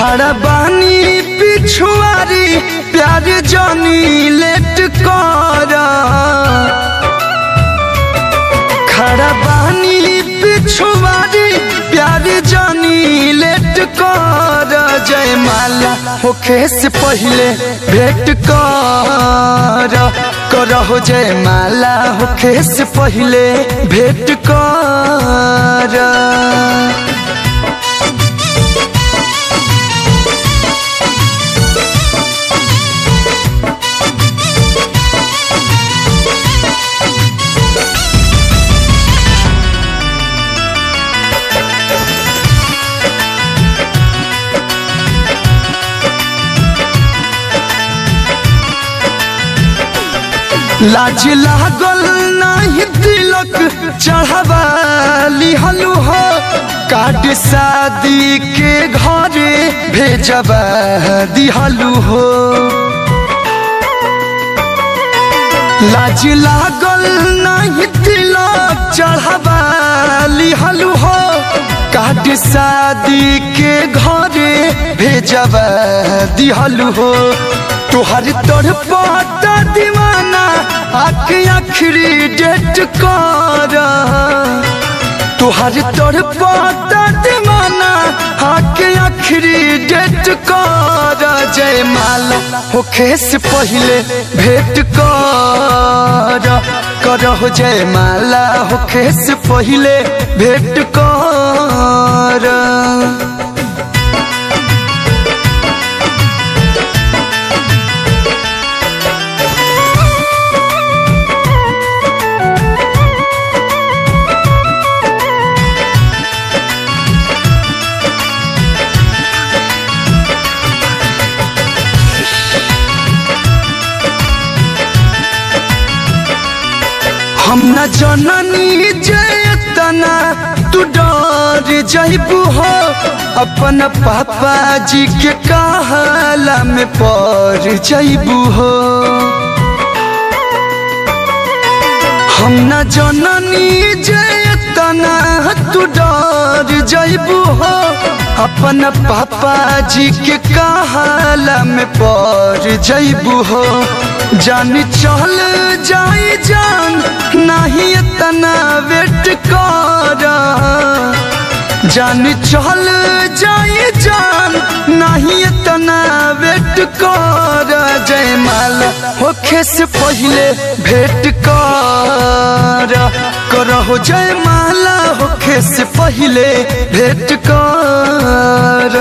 खड़ा बानी पिछुआरी प्यार जानी लेट कर खड़ा बानी पिछुआरी प्यार जानी लेट कर जयमाला होखे से पहले भेंट कर करहो जयमाला होखे से पहले भेंट कर लाज लागल नहीं तिलक चढ़ावा लिहलु हो काट शादी के घरे भेजबा दिहलु हो लाज लागल नहीं तिलक चढ़ावा लिहलु हो काट शादी के घरे भेजबा दिहलु हो तुहर तोर पाता दीवाना आके आखिरी डेट कर तुहर तोर पाता दीवाना आके आखिरी डेट कर जयमाला होखे से पहले भेंट कर करहो जयमाला होखे से पहले भेंट कर हम न जननी जयतना तू डर जइबू हो अपन पापा जी के कहला में पड़ जइबू हो हम न जननी जयतना तू डर जइबू हो अपन पापा जी के कहला में पड़ जइबू हो जान चल जाई जान नहीं इतना वेट कर जान चल जाई जान नहीं इतना वेट कर जयमाला होखे से पहले भेंट कर करहो जयमाला होखे से पहले भेंट कर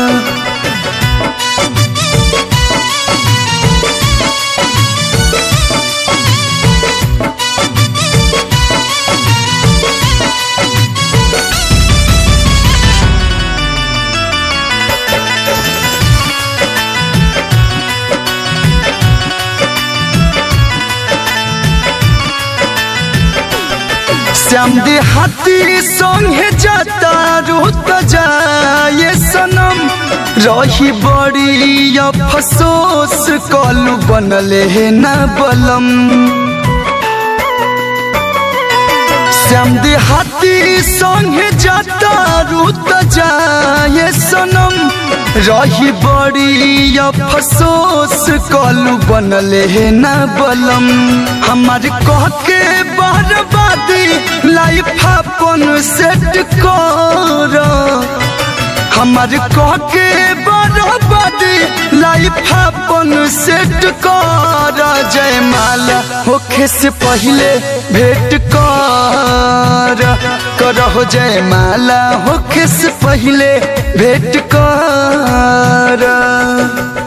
श्याम देहाती संगे जाता रुत जाए सनम रही बड़ी अफसोस कलू बनले है न बलम श्याम देहाती संगे जाता रुत जाए सनम रही बड़ी अफसोस कलू बनले है न बलम हमार कह के बर्बादी लाइफ अपन सेट कर हमार कह के बर्बादी लाइफ अपन सेट कर जयमाला होखे से पहले भेंट कर करहो जयमाला होखे से पहले भेंट कर